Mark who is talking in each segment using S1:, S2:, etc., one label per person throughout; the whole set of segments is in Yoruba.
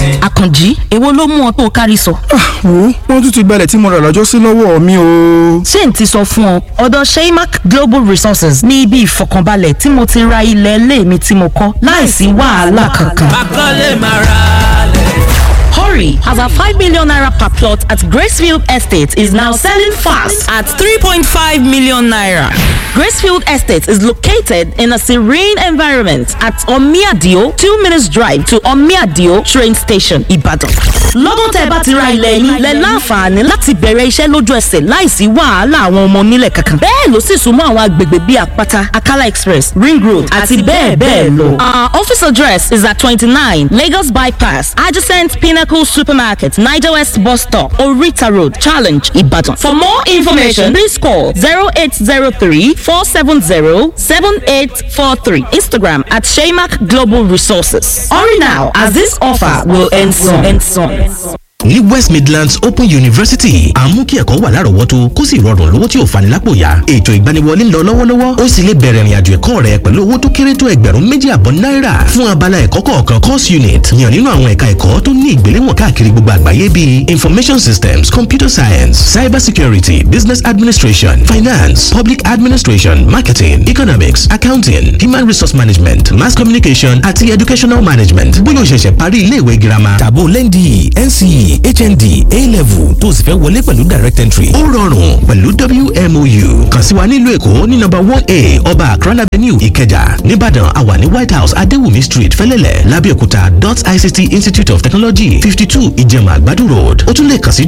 S1: àkànjí èwo ló mú ọ tó o kárí sọ.
S2: wo wọn tún ti gbalẹ̀ tí mo rà lọ́jọ́ sí lọ́wọ́ mi o.
S1: ṣé n ti sọ fún ọ ọ̀dọ̀ sheymac global resources ní ibi ìfọkànbalẹ̀ tí mo ti ra ilẹ̀ ilé mi tí mo kọ́ láìsí wàhálà kankan.
S3: akọ́lé máa ra lẹ̀.
S1: Hurry, as our 5 million naira per plot at Gracefield Estate is now selling fast at 3.5 million naira. Gracefield Estate is located in a serene environment at Omiadio, 2 minutes drive to Omiadio train station, Ibadan. Lọ́dún tẹ́ bá ti ra ilẹ̀ yín, lẹ láǹfààní láti bẹ̀rẹ̀ iṣẹ́ lójú ẹsẹ̀ láìsí wàhálà àwọn ọmọ onílẹ̀ kankan. Bẹ́ẹ̀ ló sì súnmọ́ àwọn agbègbè bíi Àpáta, Akala Express, Ring Road àti bẹ́ẹ̀ bẹ́ẹ̀ lọ. Our office address is at 29 Lagos Bypass, adjacent Pinnacle Supermarket, Niger West Bus Stop, Orita Road, Challenge, Ibadan. For more information, please call 0803 470 7843. Instagram at Shaymac Global Resources. Hurry now, as this offer will end soon. End soon.
S4: ní west midlands open university à ń mú kí ẹ̀kọ́ wà lárọ̀ọ́wọ́tó kó sì rọrùn lówó tí ò fani lápò yá ètò ìgbaniwọlé ń lọ lọ́wọ́lọ́wọ́ ó sì lè bẹ̀rẹ̀ ìrìnàjò ẹ̀kọ́ rẹ pẹ̀lú owó tó kéré tó ẹgbẹ̀rún méjì àbọ̀ náírà fún abala ẹ̀kọ́ kọ̀ọ̀kan course unit yàn nínú àwọn ẹ̀ka ẹ̀kọ́ tó ní ìgbéléwọ̀n káàkiri gbogbo àgbáyé bíi information systems computer science cyber security business administration finance public administration marketing economics accounting human resource management mass communication àti educational management bóyá o ṣẹ̀ṣẹ̀ parí ilé ìwé girama tàbó lẹ́ndì nce hnd a-level tó sì fẹ́ wọlé pẹ̀lú direct entry. ó rọrùn pẹ̀lú wmou kàn sí wa nílùú èkó ní nọ́mbà one a ọba akran avenue ìkẹjà nìbàdàn àwa ní white house adéwùmí street fẹ́lẹ́lẹ̀ lábẹ́òkúta dot ict institute of technology fifty two ìjẹ̀mà àgbàdo road ó tún lè kàn sí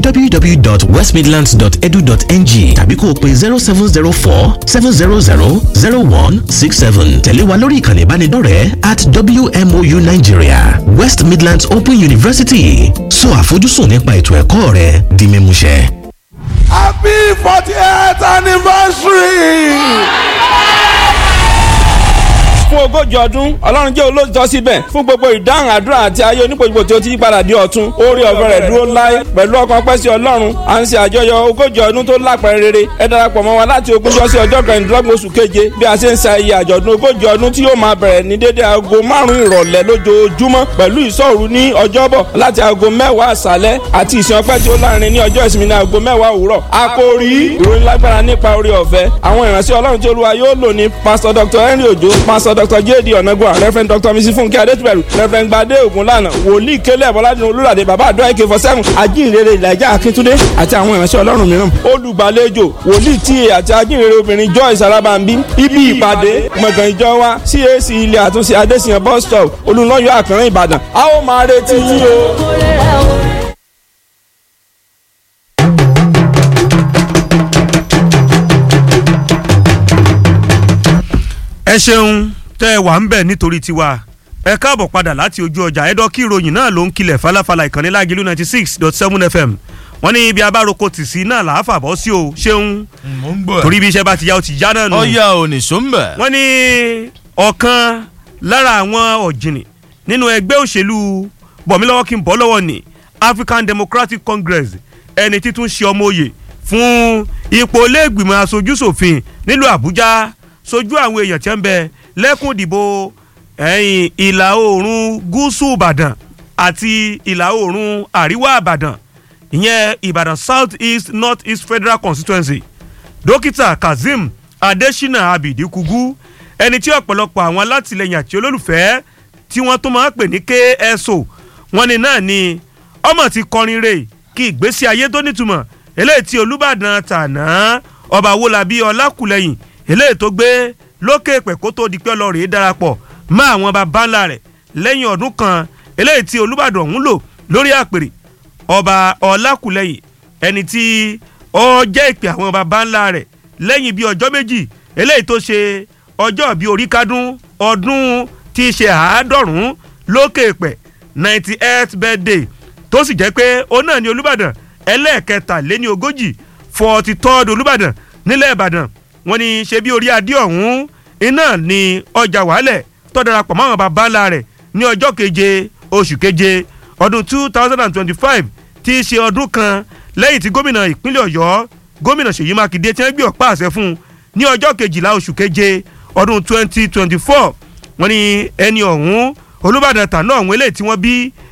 S4: www.westmidlands.edu.ng tàbí kó o pe zero seven zero four seven zero zero zero one six seven tẹ̀lé wa lórí ìkànnì ìbánidọ́rẹ̀ẹ́ at wmou nigeria west midlands open university sọ àfojúsùn nípa ètò ẹ̀kọ́ rẹ di mímúṣẹ.
S5: happy forty eighth anniversary
S6: fún ogójì ọdún ọlọ́run jẹ́ olóòtọ́ síbẹ̀ fún gbogbo ìdáhùn àdúrà àti ayé onípojúpo tí ó ti yípadà di ọ̀tun orí ọ̀fẹ́ rẹ̀ dúró láé pẹ̀lú ọkàn pẹ́ sí ọlọ́run à ń ṣe àjọyọ̀ ogójì ọdún tó lápẹ̀rẹ̀ rere ẹ darapọ̀ mọ́ wa láti ogúnjọ́ sí ọjọ́ kẹrìndínlọ́gbọ̀n oṣù keje bí a ṣe ń ṣe ayẹyẹ àjọ̀dún ogójì ọdún tí yóò máa bẹ̀rẹ̀ ní dédé aago márùn-ún ìrọ̀lẹ́ lójoojúmọ́ pẹ̀lú ìṣọ́òru ní ọjọ́bọ̀ láti aago mẹ́wàá àṣálẹ́ àti ìsìn ọpẹ́ tí ó láàrin ní ọjọ́ ìsinmi ní aago mẹ́wàá òwúrọ̀ àkòrí ìròyìn lágbára nípa orí ọ̀fẹ́ àwọn ìránṣẹ́ ọlọ́run tí olúwa yóò lò ní pásítọ̀ dr henry ojo pásítọ̀ dr jd ọ̀nàgbọ́n reverend dr mrs funke adétúbẹ̀rù reverend gbadé ògúnlànà wòlíì kélé bọ́ládùn olúràdé bàbá àdó àìkè fọ́sẹ́mù ajínrere ìlàjà akíntúndé àti àwọn ìránṣẹ́ ọlọ́run mìíràn olùgbàlejò wòlíì tíye àti ajínrere obìnrin joyce alábàmbí ibi ìpàdé gbọ̀ngàn ìjọ wa cac ilé àtúnṣe adésìyàn bus stop olùlọ́yọ̀ àkànrán ìbàdàn a ó máa retí yín o.
S7: ẹ ṣeun tẹ́ ẹ wà ń bẹ̀ nítorí tiwa ẹ káàbọ̀ padà láti ojú ọjà ẹ̀dọ́ kí ìròyìn náà ló ń kilẹ̀ falafala ìkànnì lágìlú ninety six dot seven fm wọ́n ní ibi abároko tì sí náà làá fàbọ̀ sí o ṣeun
S8: mo ń gbọ́ ẹ̀.
S7: torí bí iṣẹ́ bá ti yá o ti já náà nù.
S8: ọ̀ya ò ní sọ́mbà.
S7: wọ́n ní ọ̀kan lára àwọn ọ̀jìnì nínú ẹgbẹ́ òṣèlú bọ̀mílọ́wọ́ kí n bọ́ lọ́wọ́ ní african democratic congress ẹni títún ṣe ọmọ òye fún ipò iléègbìmọ̀ aṣojúṣòfin nílùú àbújá sojú àwọn èèyàn tí ń bẹ lẹ́kùn ìdìbò ẹ̀yìn ìlà oòrùn gúúsù ìbàdàn àti ìlà oòrùn àríwá ìbàdàn ìyẹn ìbàdàn south east north east federal constituency dókítà kazeem adesina abidi kugu ẹni tí ọ̀pọ̀lọpọ̀ àwọn alátìlẹyìn àti olólùfẹ́ tí wọ́n tó máa ń pè ní kso wọn ni náà ni ọmọ ti kọrin re kí ìgbésí ayé tó nítumọ̀ eléyìí tí olùbàdàn tàná ọba wọlábí ọlákùlẹ̀yìn eléyìí tó gbé lókè pẹ̀ kó tó di pé ọlọ́rìí darapọ̀ mọ́ àwọn baba ńlá rẹ̀ lẹ́yìn ọdún kan eléyìí tí olùbàdàn ọ̀hún lò lórí àpèrè ọba ọlákùlẹ̀yìn ẹni tí ó jẹ́ ìpè àwọn baba ńlá rẹ̀ lẹ́yìn bíi ọjọ́ méjì eléyìí tó ṣe ọjọ́ bíi orí kádún ọdún tí í ṣe àádọ́rùn-ún lókè pẹ̀ ninety eight birthday tó sì jẹ́ pé òun náà ni olùbàdàn ẹlẹ́ẹ̀kẹtàléní ogójì forty third olùbàdàn nílẹ̀ ìbàdàn wọ́n ní ṣe bí orí adé ọ̀hún iná ní ọjà wàhálẹ̀ tó darapọ̀ mọ́ àwọn baba ńlá rẹ̀ ní ọjọ́ keje oṣù keje ọdún two thousand and twenty-five tí í ṣe ọdún kan lẹ́yìn tí gómìnà ìpínlẹ̀ ọ̀yọ́ gómìnà ṣèyí mákindé tí wọ́n gbé ọ̀pá àṣẹ fún un ní ọjọ́ kejìlá oṣù keje ọdún twenty twenty four wọ́n ní ẹni ọ̀hún olùbàdàn tàná ọ̀hún eléyìí tí wọ́n bí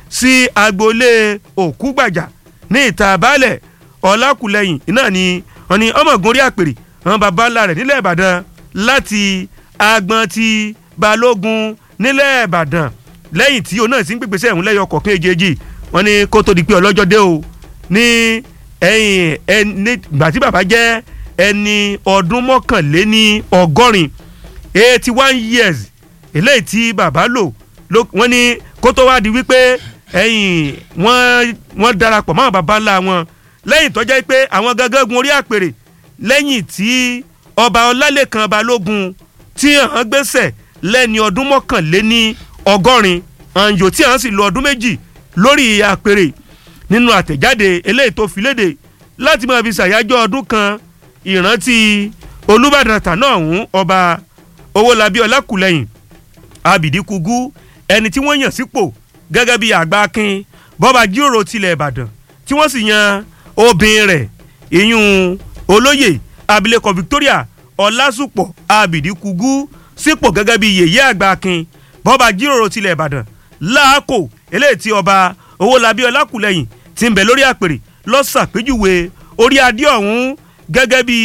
S7: sí agboolé òkúgbàjà ní ìta baálẹ̀ ọlákùlẹ̀yìn náà ni wọ́n ní ọmọọ̀gùn orí àpèrè àwọn baba ńlá rẹ̀ nílẹ̀ ìbàdàn láti agbọn ti balógun nílẹ̀ ìbàdàn lẹ́yìn tí òun náà sì ń pèpè sẹ́yìn lẹ́yìn ọkọ̀ kéjèèjì wọ́n ní kó tó di pé ọlọ́jọ́ dé o ní ẹ̀yìn ẹni ìgbà tí bàbá jẹ́ ẹni ọdún mọ́kànléní ọgọ́rin eighty one years eléyìí tí bàbá lò wọ́n ní kó tó wá di wípé ẹ̀yìn wọ́n wọ́n darapọ̀ mọ́ bàbá ńlá wọn lẹ́yìn tó jẹ́ pé àwọn gangan gun orí àpèrè lẹ́yìn tí ọba ọlálẹ́kan balógun tí hàn gbèsè lẹ́ni ọdún mọ́kànléní ọgọ́rin àǹjò tí hàn sì lo ọdún méjì lórí àpèrè nínú àtẹ̀jáde eléyìí tó fi léde láti máa fi ṣàyájọ́ ọdún kan ìrántí olùbàdàn tàná ọ̀hún ọba owólabí ọlákùlẹ̀yìn abidi kugu ẹni tí wọ́n yàn sípò gẹ́gẹ́ bí àgbà akin bọ́ba jíròrò tilẹ̀ ìbàdàn tí wọ́n sì yan obìnrin rẹ̀ ìyún olóyè abilékọ victoria ọlásùpọ̀ abidi kugu sípò gẹ́gẹ́ bí yèyé àgbà akin bọ́ba jíròrò tilẹ̀ ìbàdàn láàkó eléyìí tí ọba owólabí ọlákùlẹ̀yìn ti ń bẹ lórí àpèrè lọ́sàpéjúwe orí adé ọ̀hún gẹ́gẹ́ bí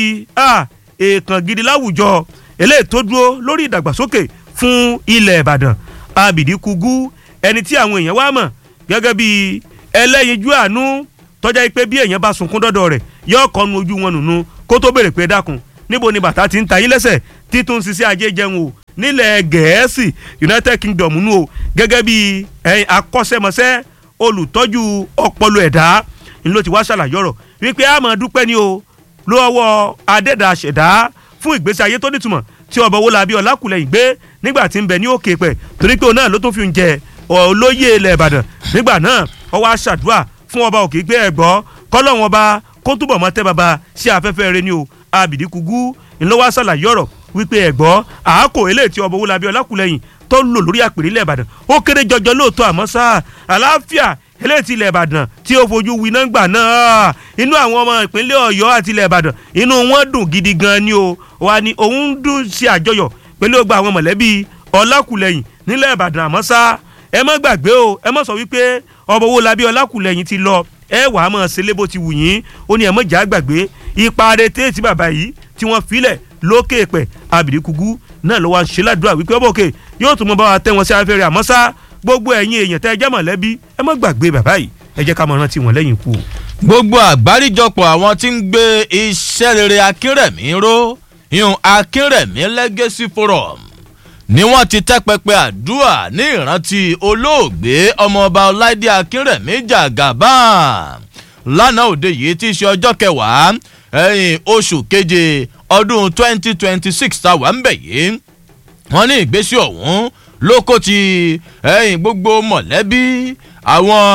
S7: èèkàn gidi láwùjọ eléyìí tó dúró lórí ìdàgbàsókè fún ilẹ̀ ìbàdàn abidi kugu ẹni tí àwọn èèyàn wá mọ̀ gẹ́gẹ́ bí ẹlẹ́yinjú àánú tọ́já pé bí èèyàn bá sunkún dọ́dọ̀ rẹ̀ yóò kọ́nu ojú wọn nùnú kó tó béèrè pé dákun níbo ni bàtà ti ń ta yín lẹ́sẹ̀ títún ṣiṣẹ́ ajé jẹun o nílẹ̀ gẹ̀ẹ́sì united kingdom nù o gẹ́gẹ́ bí akọ́ṣẹ́mọṣẹ́ olùtọ́jú ọpọlọ ẹ̀dá ńlọ ti wá ṣàlàyé ọ̀rọ̀ wípé a máa dúpẹ́ ni o lọ́wọ́ adẹ́dà ṣẹ̀dá fún ìgbésí ayé tó nítumọ̀ tí ọba owó labi ọlákùlẹ̀yìn gbé nígbà tí ń bẹ ní òkè pẹ̀ torí pé òun náà ló tún fi ń jẹ olóyè ilẹ̀ ìbàdàn nígbà náà ọwọ́ aṣàdúrà fún ọba òkè gbé ẹ̀gbọ́ kọ́lọ́wọ́n ọba kó túbọ̀ mọ́ tẹ́ baba sí afẹ́fẹ́ rẹ ni o abìdí kúgú ńlọ́wọ́ aṣàlàyé ọ̀rọ̀ wípé ẹ̀gbọ́ àákò eléyìí tí ọba owó labi ọlákùlẹ̀yìn tó lò lórí àpèrè ilẹ̀ ìbàdàn ó kéré jọjọ lóòótọ́ àmọ́ sáà àlàáfíà eléyìí ti ilẹ̀ ìbàdàn tí ó fojú winá gbà náà inú àwọn ọmọ ìpínlẹ̀ ọ̀yọ́ àti ilẹ̀ ìbàdàn inú wọn dùn gidi gan ni o wa ni òun dùn ṣe àjọyọ̀ pẹ̀lú ọgbà àwọn mọ̀lẹ́bí ọlákùlẹ̀yìn nílẹ̀ ìbàdàn àmọ́ sá ẹ má gbàgbé o ẹ má sọ wípé ọmọ owó labí ọlákùlẹ̀yìn ti lọ ẹ wà á mọ̀ ṣẹlẹ̀ bó ti wù yín ó ní ẹ mọ̀ jà gbàgbé ipa rete tí bàbá yìí tí wọ́n filẹ̀ lókè pẹ̀ abìdíkugú náà ló wá ń ṣe ládùúrà wípé ọbọ̀ òkè yóò tún mọ bá wa tẹ́ wọn sí afẹ́rẹ́ àmọ́ sá gbogbo ẹ̀yin èèyàn tẹ́ ẹ jẹ́ mọ̀lẹ́bí ẹ má gbàgbé bàbá yìí ẹ jẹ́ ká mọ̀ rántí wọn lẹ́yìn ikú.
S8: gbogbo àgbáríjọpọ̀ àwọn tí ń gbé iṣẹ́ rere akínrẹ̀mí ró yun akínrẹ̀mí legacy forum ni wọ́n ti tẹ́ pẹpẹ àdúrà ní ìrántí olóògbé ọmọọba ọláìdé akínrẹ̀mí jàgàbán lánàá òde yìí tí í ṣe ọjọ́ kẹwàá ẹ̀yìn oṣù keje ọdún twenty twenty six tá a wà ń bẹ̀ yìí wọ́n ní ìgbésí ọ̀hún ló kó ti ẹ̀yìn gbogbo mọ̀lẹ́bí àwọn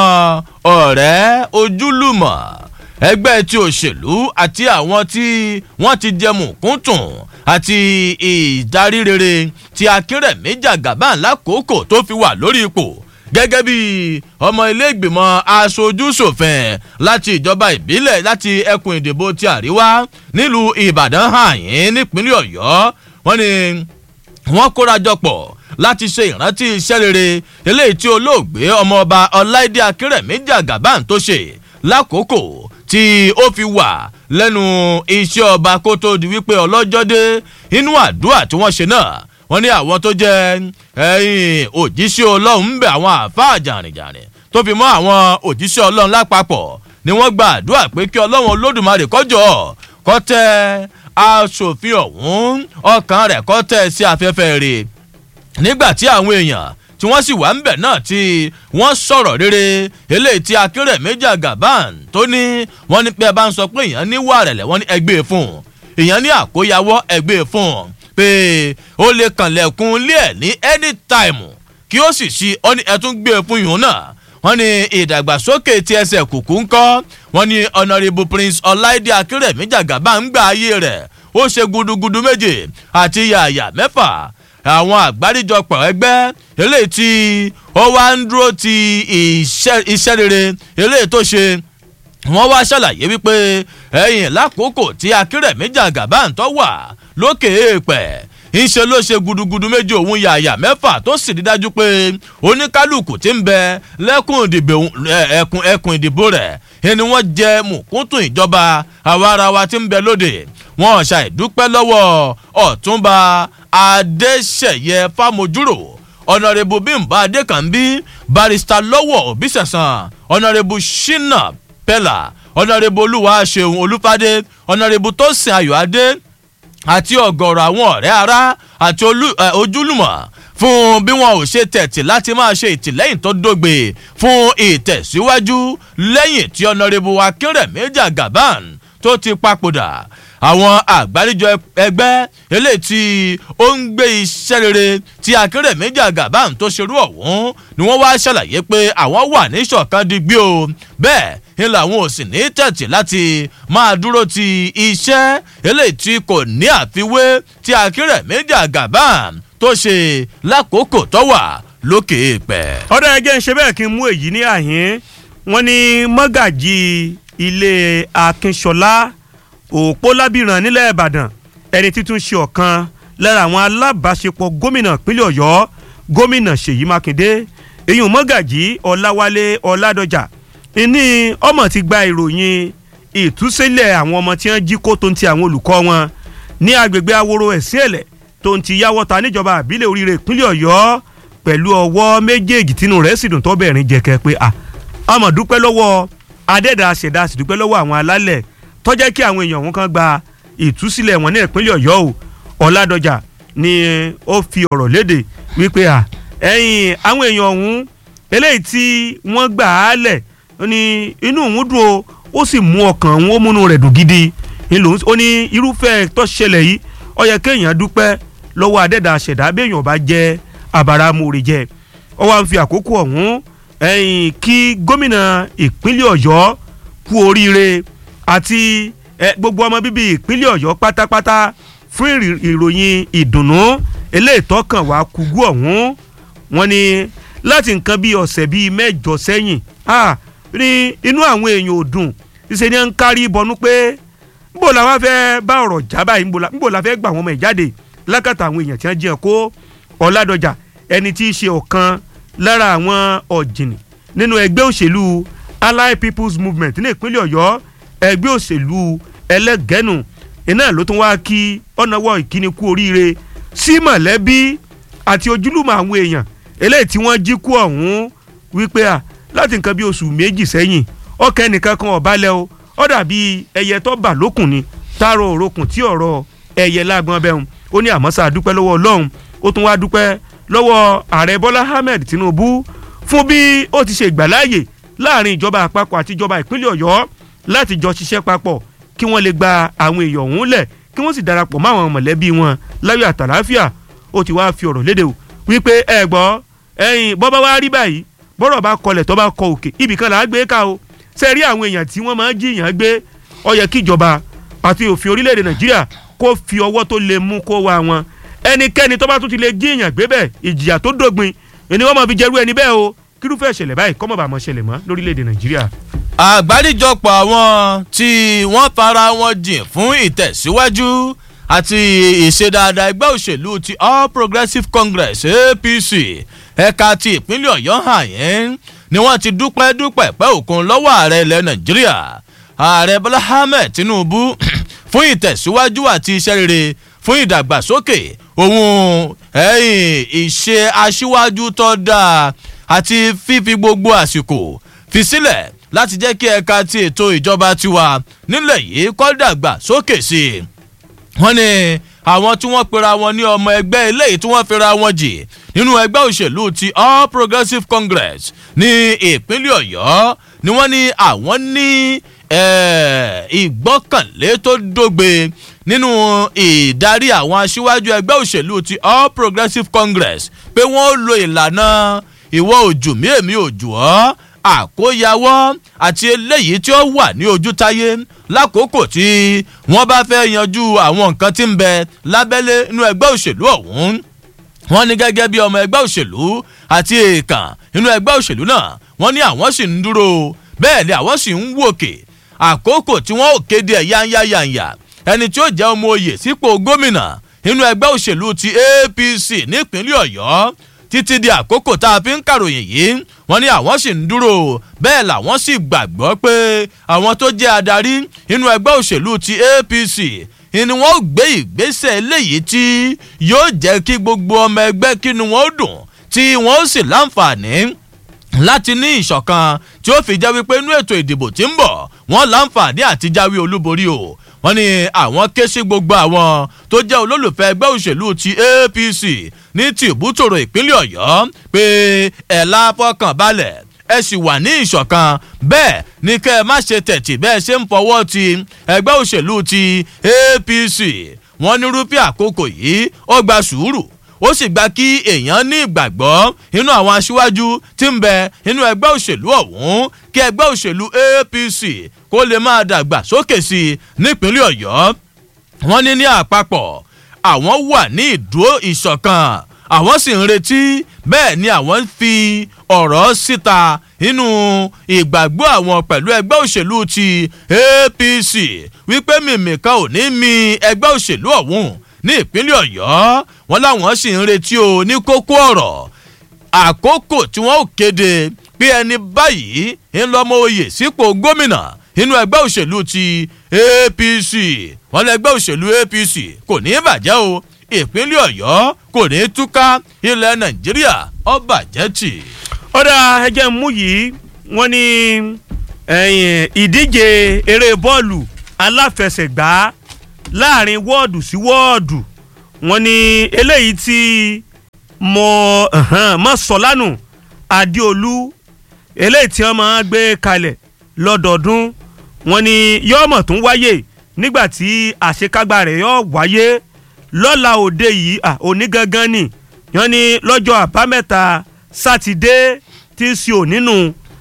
S8: ọ̀rẹ́ ojúlùmọ̀ ẹgbẹ́ ti òṣèlú àti àwọn tí wọ́n ti jẹ mùkúntùn àti ìdarí rere ti akínrẹ̀mí jàgàbá lákòókò tó fi wà lórí ipò gẹ́gẹ́ bí ọmọ iléègbìmọ̀ aṣojú-ṣòfin láti ìjọba ìbílẹ̀ láti ẹkùn ìdìbò ti àríwá nílùú ìbàdàn hàn yín nípínlẹ̀ ọ̀yọ́ wọ́n ní wọ́n kórajọ pọ̀ láti ṣe ìrántí iṣẹ́ rere eléyìí tí olóògbé ọmọọba ọláìdé akínrẹ̀mí jàgàbán tó ṣe lákòókò tí ó fi wà lẹ́nu iṣẹ́ ọba kó tó di wípé ọlọ́jọ́ dé inú àdúrà tí wọ́n ṣe náà wọ́n ní àwọn tó jẹ́ ẹ̀yìn òjíṣẹ́ ọlọ́run ń bẹ̀ àwọn àáfàá jàrìnjàrìn tó fi mọ́ àwọn òjíṣẹ́ ọlọ́run lápapọ̀ ni wọ́n gba àdúrà pé kí ọlọ́run olódùmarè kọjọ́ kọ́ tẹ aṣòfin ọ̀hún ọkàn rẹ̀ kọ́ tẹ̀ sí afẹ́fẹ́ rẹ̀ nígbà tí àwọn èèyàn tí wọ́n sì wà ń bẹ̀ náà tí wọ́n sọ̀rọ̀ rere eléyìí tí akérèméjì àgàbàn tó ní wọ́n ní pé ẹ bá ń sọ pé èèyàn ní wà rẹ̀lẹ̀ wọ́n ní ẹgbẹ́ fún un èèyàn ní àkóyawọ́ ẹgbẹ́ fún un pé ó lè kànlẹ̀kùn ilé ẹ̀ ní anytime kí ó sì ṣí ọ ní ẹtún gbé fún yòó náà wọ́n ní ìdàgbàsókè tí ẹsẹ̀ kùkú ń kọ́ wọ́n ní honourable prince ọláìdé akérèméjì àgàbàn ń gba ayé rẹ̀ ó ṣe gudugudu méje àti yàyà mẹ́fà àwọn àgbáríjọpọ̀ ẹgbẹ́ eléyìí tí ó wá ń dúró ti iṣẹ́ rere eléyìí tó ṣe wọ́n wá ṣàlàyé wípé ẹ̀yìn lákòókò tí akérèmíjà gàbáǹtọ́ wà lókè èèpẹ̀ ńṣe ló ṣe gudugudu méjì òun yàyà mẹ́fà tó sì rí dájú pé oníkálukú ti ń bẹ lẹ́kùn ìdìbò ẹkùn ẹkùn ìdìbò rẹ̀ ẹni wọ́n jẹ mùkúntùn ìjọba àwarawa ti ń bẹ lóde wọn ṣàìdúpẹ́ lọ́wọ́ ọ̀túnba adéṣẹ̀yẹ fámojúrò ọ̀nàrẹ́bù bímbà adékànbí barista lọ́wọ́ òbísẹ̀sán ọ̀nàrẹ́bù shina pella ọ̀nàrẹ́bù olúwa ṣeun olúfadé ọ̀nàrẹ́bù tósìn ayọ̀adé àti ọ̀gọ̀rọ̀ àwọn ọ̀rẹ́ ara àti ojúlùmọ̀ fún bí wọn ò ṣe tẹ̀tì láti máa ṣe ìtìlẹ́yìn tó dógbe fún ìtẹ̀síwájú lẹ́yìn tí ọ̀nàrẹ́bù akínrẹ̀mí jagaban tó ti papòdà àwọn àgbáríjọ ẹgbẹ́ eléyìí tí ó ń gbé iṣẹ́ rere tí akérèmí jagaban tó ṣerú ọ̀hún ni wọ́n wá ṣàlàyé pé àwọn wà ní ṣọ̀kan digbí o bẹ́ẹ̀ ni làwọn ò sì ní tẹ̀tì láti máa dúró ti iṣẹ́ eléyìí tí kò ní àfiwé tí akérèmí jagaban tó ṣe lákòókò tó wà lókè èèpẹ̀.
S7: ọ̀dọ̀ ẹgẹ́ ń ṣe bẹ́ẹ̀ kí n mú èyí ní àhín wọ́n ní mọ́gàjì ilé akínṣọlá òpó lábìrán nílẹ̀ ìbàdàn ẹni títún ṣe ọ̀kan lára àwọn alábàáṣepọ̀ gómìnà ìpínlẹ̀ ọ̀yọ́ gómìnà ṣèyí mákindé èyún mọ́gàjì ọ̀làwálé ọ̀làdọ́jà ìní ọmọ ti gba ìròyìn ìtúsílẹ̀ àwọn ọmọ tí wọ́n jí kó tó ń ti àwọn olùkọ́ wọn ní agbègbè aworo ẹ̀sìn ẹ̀lẹ̀ tó ń ti yáwọ́ta níjọba àbílẹ̀ oríire ìpínlẹ̀ ọ̀yọ́ pẹ̀lú ọwọ́ méjèèjì tínú rẹ̀ sì dùn tó bẹ̀rin jẹ̀kẹ́ pé à ọmọ dúpẹ́ lọ́wọ́ adẹ́dàá ṣẹ̀dá sì dúpẹ́ lọ́wọ́ àwọn alálẹ̀ tọ́jẹ́ kí àwọn èèyàn wọn kan gba ìtúsílẹ̀ wọn ní ìpínlẹ̀ ọ̀yọ́ o ọ̀làdọ́jà ni ó fi ọ̀rọ̀ léde wípé à ẹ̀yìn àwọn èèyàn ọ̀hún eléyìí tí wọ́n gbà á lẹ̀ ní inú òun dùn o ó sì mú ọkàn òun ó múnú rẹ̀ dùn gidi ó ní irúfẹ́ tó ṣẹlẹ̀ yìí ó yẹ kéèyàn dúpẹ́ lọ́wọ́ adẹ́dà ṣẹ̀dá béèyàn bá jẹ́ àbáramúre jẹ ó wá ń fi àkókò ọ̀hún ẹ̀yìn kí gómìnà ìpínlẹ̀ ọ̀yọ́ kú oríire àti gbogbo ọmọ bíbí ìpínlẹ̀ ọ̀yọ́ pátápátá fún ìròyìn ìdùnnú eléyìí tọkàn wá kúgú ọ̀hún wọn ni láti nǹkan bíi ọ̀sẹ̀ bíi mẹ́jọ sẹ́yìn ní inú àwọn èèyàn ò dùn ṣe ni ń kárí bọnú pé níbo la wá fẹ́ bá ọ̀rọ̀ já báyìí níbo la fẹ́ gbà wọ́n mọ̀ ẹ̀ jáde lákàtà àwọn èèyàn tí wọ́n jiyàn kó ọ̀làdọ̀jà ẹni tí í ṣe ọ̀kan lára àwọn ọ̀jìnì nínú ẹgbẹ́ òṣèlú allied people's movement ní ìpínlẹ̀ ọ̀yọ́ ẹgbẹ́ òṣèlú ẹlẹ́gẹ́nu iná ló tún wá kí ọ̀nàwọ̀ ìkíni kú oríire sí mọ̀lẹ́bí àti ojúlùmọ̀ àwọn èèyàn eléyìí tí wọ́n jí kú ọ̀hún wípé à láti nǹkan bí oṣù méjì sẹ́yìn ọkẹ́ nìkan kan ọ̀bálẹ̀ o ó dàbí ẹyẹ tó bà lókùn ni tààrọ̀ òrokùn tí ọ̀rọ̀ ẹyẹ lágbọ́n bẹ́hùn ó ní àmọ́sá dúpẹ́ lọ́wọ́ ọlọ́run ó tún wá dúpẹ́ lọ́wọ́ ààrẹ bọ́lá ahmed tinubu fún bí ó ti ṣe ìgbàláàyè láàrin ìjọba àpapọ̀ àti ìjọba ìpínlẹ̀ ọ̀yọ́ láti jọ ṣiṣẹ́ papọ̀ kí wọ́n lè gba àwọn èèyàn ọ̀hún lẹ̀ kí wọ́n sì darapọ̀ mọ́ àwọn mọ̀lẹ́bí wọn láyọ̀ àtàláfíà ó ti wá fi ọ̀rọ̀ léde o wípé ẹ gbọ́ ẹ̀yin bọ́bá wá rí báyìí bọ́rọ̀ bá kọlẹ̀ tó bá kọ òkè ibì kan là á gbé ká o ṣe rí àwọn èèyàn tí wọ́n máa ń jiyàn gbé ó yẹ kí ìjọba àti òfin orílẹ̀-èdè nàìjíríà kó fi ọwọ́ tó lè mú kó wá wọn ẹnikẹ́ni tó bá tún ti lè jiyàn gbé bẹ́ẹ̀ ìjìyà tó dógbin ẹni wọ́n máa fi jẹ́rú ẹni bẹ́ẹ̀ o kírúfẹ́ ìṣẹ̀lẹ̀ báyìí kọ́mọ̀ bá mọ̀ ṣẹlẹ̀ mọ́ lórílẹ̀‐èdè nàìjíríà.
S8: àgbáríjọpọ̀ àwọn tí wọ́n fara wọn jìn fún ìtẹ̀síwájú àti ìṣedáadá ẹgbẹ́ òṣèlú ti all progressives congress apc ẹ̀ka ti ìpínlẹ̀ ọ̀yọ́ hàn yẹn ni wọ́n ti dúpẹ́ dúpẹ́ pẹ́ òkun lọ́wọ́ ààrẹ ilẹ̀ nàìjíríà ààrẹ bọ́lá ahmed tinubu fún ìtẹ̀síwájú àti iṣẹ́ rere fún ìdàgbàsókè òun ẹ̀yìn ìṣe aṣíwájú tó dáa àti fífi gbogbo àsìkò fi sílẹ̀ láti jẹ́ kí ẹ̀ka ti ètò ìjọba tiwa nílẹ̀ yìí kọ́ dàgbà sókè sí i. wọ́n ní àwọn tí wọ́n pera wọn ní ọmọ ẹgbẹ́ eléyìí tí wọ́n fira wọn jì nínú ẹgbẹ́ òṣèlú ti all progressives congress ní ìpínlẹ̀ ọ̀yọ́ ni wọ́n ní àwọn ní ìgbọ́kànlé tó dógbe nínú ìdarí àwọn aṣíwájú ẹgbẹ́ òṣèlú ti all progressives congress pé wọ́n lo ìlànà ìwọ òjò mí èmi òjò ọ́ àkóyawọ́ àti eléyìí tí ó wà ní ojútáyé lákòókò tí wọ́n bá fẹ́ yanjú àwọn nǹkan tí ń bẹ lábẹ́lé inú ẹgbẹ́ òṣèlú ọ̀hún wọ́n ní gẹ́gẹ́ bí ọmọ ẹgbẹ́ òṣèlú àti èèkàn inú ẹgbẹ́ òṣèlú náà wọ́n ní àwọn sì ń dúró bẹ́ẹ̀ ni àwọn sì ń wòkè àkókò tí wọ́n ò kéde ẹ̀ yányáyányá ẹni tí ó jẹ́ ọmọ oyè sípò gómìnà nínú ẹgbẹ́ òṣèlú ti apc nípínlẹ̀ ọ̀yọ́ títí di àkókò tá a fi ń kàròyìn yìí wọ́n ní àwọn sì ń dúró bẹ́ẹ̀ làwọn sì gbàgbọ́ pé àwọn tó jẹ́ adarí nínú ẹgbẹ́ òṣèlú ti apc ni wọ́n gbé ìgbésẹ̀ eléyìí tí yóò jẹ́ kí gbogbo ọmọ ẹgbẹ́ kínú wọn dùn tí wọ́n sì láǹfààní láti ní ìṣọ̀kan tí ó fi jẹ́ wípé inú ètò ìdìbò tí ń bọ̀ wọ́n láǹfààní àti jáwé olúborí o wọ́n ní àwọn ké sí gbogbo àwọn tó jẹ́ olólùfẹ́ ẹgbẹ́ òṣèlú ti apc ní tìbútòrò ìpínlẹ̀ ọ̀yọ́ pé ẹ̀ láfọkàn balẹ̀ ẹ sì wà ní ìṣọ̀kan bẹ́ẹ̀ ni kẹ́ ẹ má ṣe tẹ̀tì bẹ́ẹ̀ ṣe ń fọwọ́ ti ẹgbẹ́ òṣèlú ti apc wọ́n ní rúpẹ́ àkókò yìí ó gba sùúrù ó sì gba kí èèyàn ní ìgbàgbọ́ inú àwọn aṣíwájú tí ń bẹ inú ẹgbẹ́ òṣèlú ọ̀hún kí ẹgbẹ́ òṣèlú apc kó lè máa dàgbà sókè sí i nípínlẹ̀ ọ̀yọ́ wọ́n ní ní àpapọ̀ àwọn wà ní ìdúró ìṣọ̀kan àwọn sì ń retí bẹ́ẹ̀ ni àwọn ń fi ọ̀rọ̀ síta nínú ìgbàgbọ́ àwọn pẹ̀lú ẹgbẹ́ òṣèlú ti apc wípé mímìkan ò ní mi ẹgbẹ́ òṣèlú ọ̀hún ní ìpínlẹ̀ ọ̀yọ́ wọn láwọn sì ń retí o ní kókó ọ̀rọ̀ àkókò tí wọ́n ò kéde pé ẹni báyìí ń lọ́mọ oyè sípò gómìnà nínú ẹgbẹ́ òṣèlú ti apc wọn lẹgbẹ́ òṣèlú apc kò ní í bàjẹ́ o ìpínlẹ̀ ọ̀yọ́ kò ní í túká ilẹ̀ nàìjíríà ó bàjẹ́ tì.
S7: ọ̀dà ẹjẹ̀ mú yìí wọ́n ní ìdíje eré bọ́ọ̀lù aláfẹsẹ̀gbá láàrin wọ́ọ̀dù sí wọ́ọ̀dù wọ́n ní eléyìí tí mo mọ̀ sọ́lánù adéolú eléyìí tí wọ́n máa gbé kalẹ̀ lọ́dọọdún wọ́n ní yọ́ọ̀mọ̀ tún wáyé nígbà tí àṣekágbá rẹ̀ yọ̀ wáyé lọ́la òde yìí òní gangan ni wọ́n ní lọ́jọ́ àbámẹ́ta sátidé tí í ṣe ònínú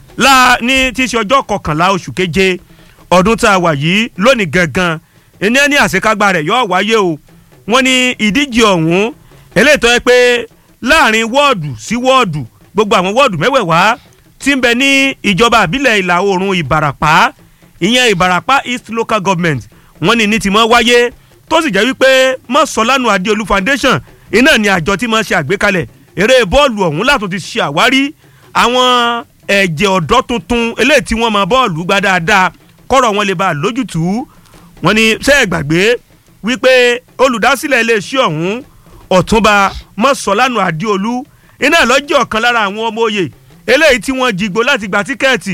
S7: ní tí í ṣe ọjọ́ kọkànlá oṣù keje ọdún tá a wà yìí lónìí gangan ẹni ẹni àṣekágbá rẹ̀ yóò wáyé o wọ́n ní ìdíje ọ̀hún eléyìí tó yẹ pé láàrin wọ́ọ̀dù sí wọ́ọ̀dù gbogbo àwọn wọ́ọ̀dù mẹ́wẹ̀ẹ̀wá tí ń bẹ ní ìjọba àbílẹ̀ ìlà oòrùn ìbàràpá ìyẹn ìbàràpá east local government wọ́n ní ní ti mọ́ wáyé tó sì jẹ́ wípé mọ́sọ̀lánù adéolú foundation iná ni àjọ tí mo ṣe àgbékalẹ̀ eré bọ́ọ̀lù ọ̀hún látún ti ṣe àwárí àwọn ẹ̀jẹ̀ ọ̀dọ́ tuntun eléyìí tí wọ́n mọ bọ́ọ̀lù gbá dáadáa kọ́rọ̀ wọn lè bá a lójútùú wọ́n ní ṣé ẹ gbàgbé wípé olùdásílẹ̀ iléeṣẹ́ ọ̀hún ọ̀túnba mọ́sọ̀lánù adéolú iná lọ́jọ́ ọ̀kan lára àwọn ọmọ òye eléyìí tí wọ́n jigbó láti gba tíkẹ́ẹ̀tì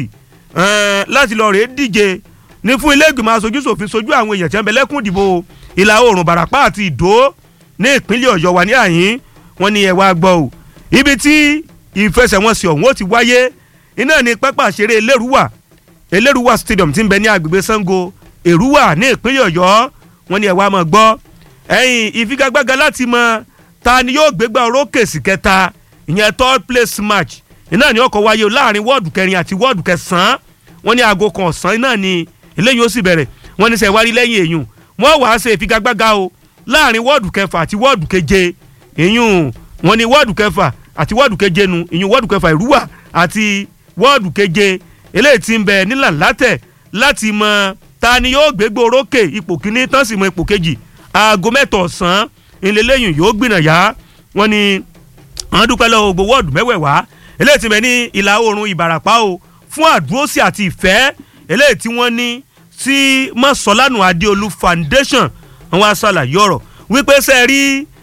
S7: láti lọ rèé díje ní fún ilé ìgbìmọ̀ aṣojú ṣòfin sojú àwọn èèyàn tí wọ́n bẹ lẹ́kùn ìdìbò ìlà oòrùn bàràpá àti ìdó ní ìpínlẹ̀ ọ̀yọ́ wà ní àyín wọn ni ẹ̀ wá gbọ́ o ibi tí ìfẹsẹ̀wọnsẹ̀ ọ̀hún ó ti wáyé iná ní pápá àṣeré elérúwà elérúwà stadium ti ń bẹ ní agbègbè sango èrúwà ní ìpínlẹ̀ ọ̀yọ́ wọn ni ẹ̀ wá mọ̀ gbọ́ ẹ̀yìn ìfigagbága láti mọ ta ni yóò gbégbá orókè sí kẹta ìyẹn third place match iná ní ọkọ̀ wáyé láàrin wọ́ọ̀dù kẹrin àti wọ́ọ̀dù kẹsàn-án wọn ní aago kan ọ̀sán iná ní eléyìí ó sì bẹ̀rẹ̀ wọn ní sẹ́wárí lẹ́yìn èyùn wọ́n wàá ṣe ìfigagbága o láàrin wọ́ọ̀dù kẹfà àti wọ́ọ̀dù keje ìyún wọn ni wọ́ọ̀dù kẹfà àti wọ́ọ̀dù keje nu ìyún wọ́ọ̀dù kẹfà ìrúwà àti wọ́ọ̀dù keje eléyìí ti ń bẹ nílà látẹ̀ láti mọ ta ni yóò gbégbó orókè ipò kíní tán sì mọ ipò kejì aago mẹ́tọ̀ ọ̀sán ìlẹ́lẹ́yìn yóò gbìnàyà wọn ni wọ́n dúpẹ́ lọ́wọ́ gbogbo wọ́ọ̀dù mẹ́wẹ̀ẹ̀wá eléyìí ti bẹ ní ìlà oòrùn ìbàràpá o fún àdúrósì àti ìfẹ́ eléyìí tí wọ́n ní sí mọ́sọ̀lánù adéolú foundation àwọn aṣàlàyé ọ̀rọ̀ wípé ṣe rí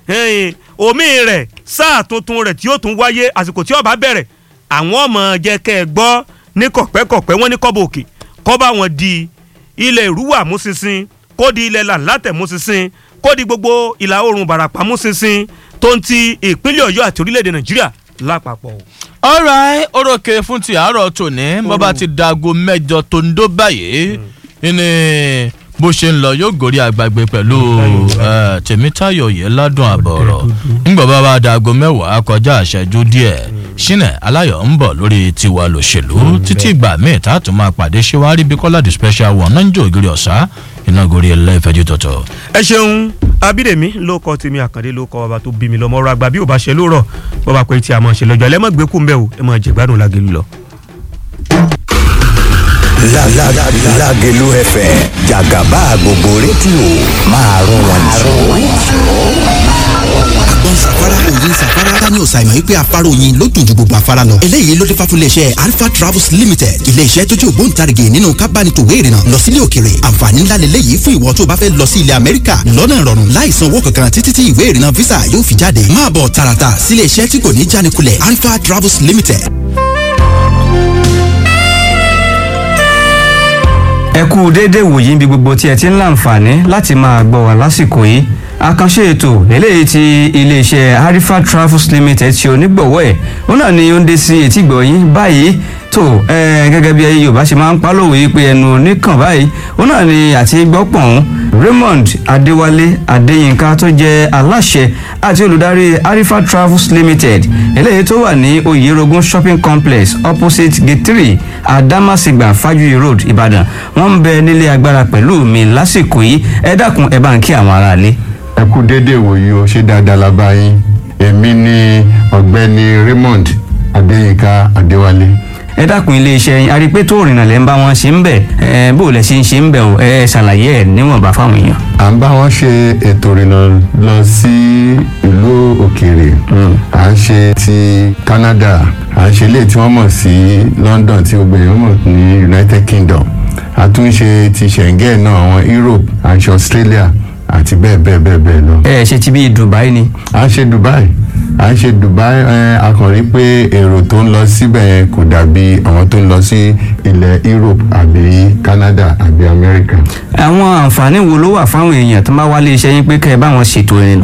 S7: omi rẹ̀ sáà tuntun rẹ̀ tí yóò tún wáyé àsìkò tí ó bá bẹ̀rẹ̀ àwọn ọmọ jẹ́ kẹ́ ẹ gbọ́ ní kọ̀pẹ́kọ̀pẹ́ wọ́n ní kọ́bọ̀ òkè kọ́ bá wọn di ilẹ̀ ìrúwà mú sísìn kó di ilẹ̀ làǹlàtẹ̀ mú sísìn kó di gbogbo ìlà oòrùn bàràpá mú sísìn tó ń ti ìpínlẹ̀ ọ̀yọ́ àti orílẹ̀-èdè nàìjíríà lápapọ̀.
S8: ọ̀rọ̀ orókè fún ti àárọ̀ tòní bọ́ba ti dago mẹ́jọ tó ń dó báyìí ní bó ṣe ń lọ yóò gòrí àgbàgbé pẹ̀lú tèmítayọ̀ yẹn ládùn àbọ̀ ọ̀rọ̀ ńgbọ̀n bá bá dago mẹ́wàá kọjá àṣẹjú díẹ̀ ṣínà aláyọ̀ ń bọ̀ lórí tiwa lòṣèlú títí ìgbà míì tá a tún máa pàdé ṣé wàá rí bí kọ́lá the special one náà ń jò ògiri ọ̀sá iná gorí ẹlẹ́fẹ̀jú tọ̀tọ̀.
S7: ẹ ṣeun abídèmí ló kọ tèmi àkàndé ló kọ bàbá tó bí mi lọmọ ọrọ àgbà bí ò bá ṣe lóòrọ bàbá pé tí a máa ṣe lọjọ ẹlẹmọgbẹkùn bẹẹ o ẹ máa jẹgbádùn lágẹlú lọ.
S9: Lágẹ̀lú FM jàgàbá gbogbo rédíò máa rún wọn
S10: àgbọn safara òyìn safara daniel simon wípé afárá oyin ló dùn ju gbogbo afárá lọ. eléyìí ló dé fà fún iléeṣẹ́ alpha travels limited iléeṣẹ́ tó jẹ́ ògbóǹtarìgì nínú kábánitòwé ìrìnà lọ sílé òkèrè àǹfààní ńlá lélẹ́yìí fún ìwọ tó bá fẹ́ lọ sí ilẹ̀ amẹ́ríkà lọ́nà ìrọ̀rùn láì san owó kankan títí tí ìwé ìrìnà visa yóò fi jáde máa bọ̀ tààràtà sílé iṣẹ́ tí kò ní jánikulẹ̀ alpha travels limited.
S11: ẹ kú déédéé wòyí bí gbogbo tí ẹ ti ń láǹfààní láti máa gbọ́ wá lásìkò yìí àkànṣe ètò eléyìí tí iléeṣẹ́ harifa travels limited ṣe onígbọ̀wọ́ ẹ̀ ó náà ni ó ń dé sí etí gbọ̀yìn báyìí tó gẹ́gẹ́ bí yorùbá ṣe máa ń pálòwé pé ẹnu oníkàn báyìí ó náà ni àti gbọ́pọ̀n raymond adéwálé adéyínká tó jẹ́ aláṣẹ àti olùdarí harifa travels limited eléyìí tó wà ní oyerogun shopping complex opposite gate three adamasingba fajuyi road ìbàdàn wọ́n ń bẹ nílé agbára pẹ̀lú mi lásìkò yìí ẹ dákun ẹ bá ń kí àwọn aráalé
S12: ẹ kú déédéé wòye o ṣé dáadáa la bá yín èmi ni ọ̀gbẹ́ni raymond adéyínká adéwálé.
S11: ẹ dákun iléeṣẹ́ yín arípé tó rìnnà lẹ́ ń bá wọn ṣe ń bẹ̀ ẹ bó lẹ ṣe ń ṣe ń bẹ̀ o ẹ ṣàlàyé ẹ níwọ̀nba fáwọn èèyàn.
S12: à ń bá wọn ṣe ètò ìrìnà lọ sí ìlú òkèèrè à ń ṣe ti canada à ń ṣe ilé tí wọ́n mọ̀ sí london tí gbogbo èèyàn mọ̀ ní united kingdom a tún ṣe ti schengen náà àwọn europe à ń ṣe australia àti bẹ́ẹ̀ bẹ́ẹ̀ bẹ́ẹ̀ bẹ́ẹ̀ lọ.
S11: ẹ ṣe ti bí dubai ni.
S12: à ń ṣe dubai à ń ṣe dubai ẹ a kàn rí pé èrò tó ń lọ síbẹ̀ yẹn kò dàbí àwọn tó ń lọ sí ilẹ̀ europe àbí canada àbí america.
S11: àwọn àǹfààní wo ló wà fáwọn èèyàn tó bá wálé iṣẹ́ yín pé kẹ́ ẹ bá wọn ṣètò ìrìnà.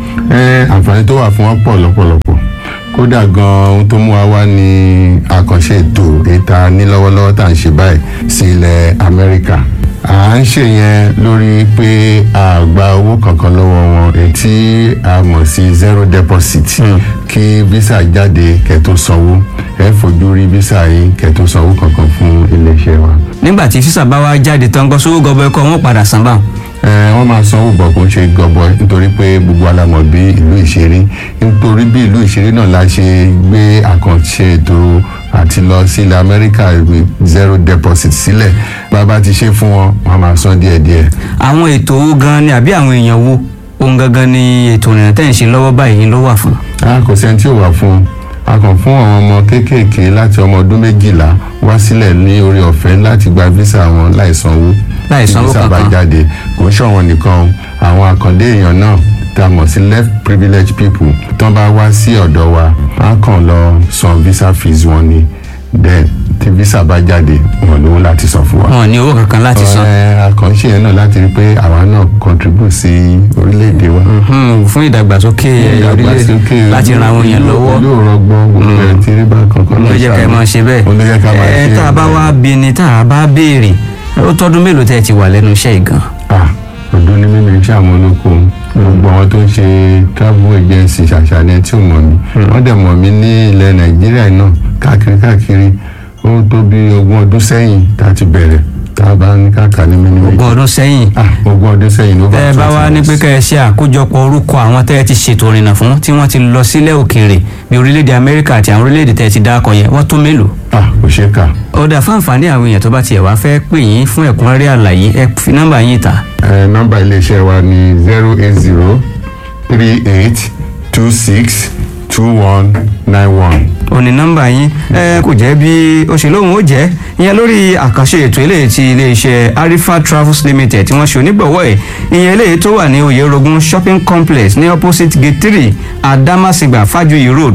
S12: ẹ àǹfààní tó wà fún wọn pọ̀ lọ́pọ̀lọpọ̀ kódà gan ohun tó mú wa wá ní àkànṣe ètò ìta ní lọ́wọ́lọ́wọ́ tá à ń ṣe báyìí sí ilẹ̀ amẹ́ríkà à ń ṣe yẹn lórí pé a gba owó kankan lọ́wọ́ wọn ètí a mọ̀ sí zero deposit kí visa jáde kẹ́tó sanwó ẹ fojú rí visa yìí kẹ́tó sanwó kankan fún iléeṣẹ́ wa.
S11: nígbà tí físà bá wá jáde tán gbọ́ sówó gọbọ ẹkọ wọn padà san báwọn.
S12: ẹ wọ́n máa sanwó bọ̀ kó ń ṣe gọbọ nítorí pé gbogbo alamọ̀ bí ìlú ìṣeré nítorí bí ìlú ìṣeré náà la ṣe gbé àkànṣe ètò àti lọ sí ilẹ̀ amẹ́ríkà zero deposit sílẹ̀ bàbá ti ṣe fún wọn wọn máa san díẹ̀díẹ̀.
S11: àwọn ètò owó gan ni àbí àwọn èèyàn wo ohun gangan ni ètò ìrìnà tẹ̀ ń ṣe lọ́wọ́ báyìí ló wà fún.
S12: a kò sẹ́ni tí ò wà fún a kàn fún àwọn ọmọ kéékèèké láti ọmọ ọdún méjìlá wá sílẹ̀ ní orí ọ̀fẹ́ láti gba visa wọn láì sanwó
S11: láì sanwó
S12: visa bá
S11: kankan.
S12: jáde kò ń ṣọ̀wọ́n nìkan àwọn àkàndé èèyàn náà tá a mọ̀ sí left privileged people tán bá wá sí ọ̀dọ̀ wa á kàn lọ san visa fees wọn ni then tí visa bá jáde wọn lówó láti san fún wa.
S11: wọn ò ní owó kankan láti san.
S12: ẹ àkànṣe yẹn náà láti rí pé àwa náà contribute sí orílẹ̀-èdè wa.
S11: Mhm, fún ìdàgbàsókè orílẹ̀-èdè láti ran àwọn èèyàn lọ́wọ́.
S12: yóò rọgbọ́n gbogbo ẹ̀ tí rí bá kankan
S11: ló jẹ́ ká ẹ máa ṣe bẹ́ẹ̀.
S12: ló jẹ́ ká máa ṣe
S11: ẹ tá a bá wá bí ni tá a bá béèrè ó tọ́dún mélòó tẹ́ ẹ ti wà lẹ́nu iṣẹ́ yìí gan.
S12: ah ọdún ní mímí iṣẹ́ àwọn olóko gbogbo àwọn tó ń ṣe travel agency ṣàṣàlẹ̀ tí ò mọ̀ mí wọ́n dẹ̀ mọ̀ mí ní ilẹ̀ nàìjíríà náà káàkiri káàkiri ó tó bí ogún ọdún sẹ́yìn tá a ti bẹ̀rẹ̀ tá a bá ní káàkiri ní mímí.
S11: ogún ọdún sẹ́yìn.
S12: ah ogún ọdún sẹ́yìn ló bá
S11: tẹ́ ẹ bá wá ní pé kẹ́ ẹ ṣe àkójọpọ̀ orúkọ àwọn tẹ́ ẹ ti ṣètò ìrìnà fún tí wọ́n ti lọ sílẹ̀ òkèèrè bí orílẹ̀-èdè amẹ́ríkà àti àwọn orílẹ̀-èdè tẹ́ ẹ ti dákọ̀ yẹn wọ́n tó mélòó.
S12: ah kò ṣeé kà.
S11: ọ̀dà fáǹfààní àwọn èèyàn tó bá tiẹ̀ wá fẹ́ pè yín fún ẹ̀kúnrẹ́rẹ́ àlàyé ẹ fi nọ́mbà yín ta.
S12: ẹ nọ́mbà iléeṣẹ́ wa ni zero eight zero three eight two six two one nine one.
S11: òní nọ́mbà yín ẹ kò jẹ́ bí ó ṣe lóhùn ó jẹ́ ìyẹn lórí àkànṣe ètò eléyìí ti iléeṣẹ́ arifa travels limited tí wọ́n ṣe onígbọ̀wọ́ ẹ̀ ìyẹn eléyìí tó wà ní oyèrògùn shopping complex ní opposite gate three adamasingba fajuyi road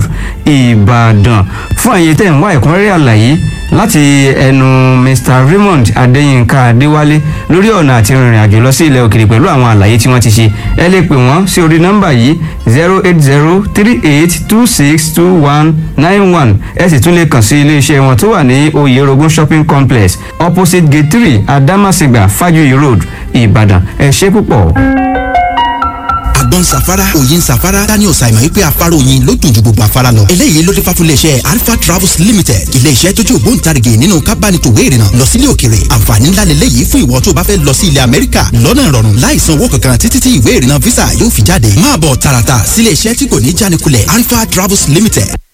S11: ìbàdàn fún àyè tẹ̀ ń wá ẹ̀kúnrẹ́rẹ́ àlàyé láti ẹnu mr raymond adéyínká adéwálé lórí ọ̀nà àti rìnrìn àjò lọ sí ilẹ̀ òkèrè pẹ̀lú àwọn àlàyé tí wọ́n ti ṣe ẹ lè pè wọ́n sí orí nọ́mbà yìí zero eight zero three eight two six two one nine one ẹ sì tún lè kàn sí iléeṣẹ́ wọn tó wà ní oyèrògùn shopping complex opposite gate three adamasingba fajuyi road ìbàdàn ẹ ṣe púpọ̀.
S10: àgbọn safara òyìn safara daniel simon wípé afárá oyin ló dùn ju gbogbo afárá lọ. eléyìí ló dé fà fún iléeṣẹ́ alpha travels limited iléeṣẹ́ tó jẹ́ ògbóǹtarìgì nínú kábánitòwé ìrìnà lọ sílé òkèrè àǹfààní ńlá lélẹ́yìí fún ìwọ tó bá fẹ́ lọ sí ilẹ̀ amẹ́ríkà lọ́nà ìrọ̀rùn láì san owó kankan títí tí ìwé ìrìnà visa yóò fi jáde máa bọ̀ tààràtà sílé iṣẹ́ tí kò ní jánikulẹ̀ alpha travels limited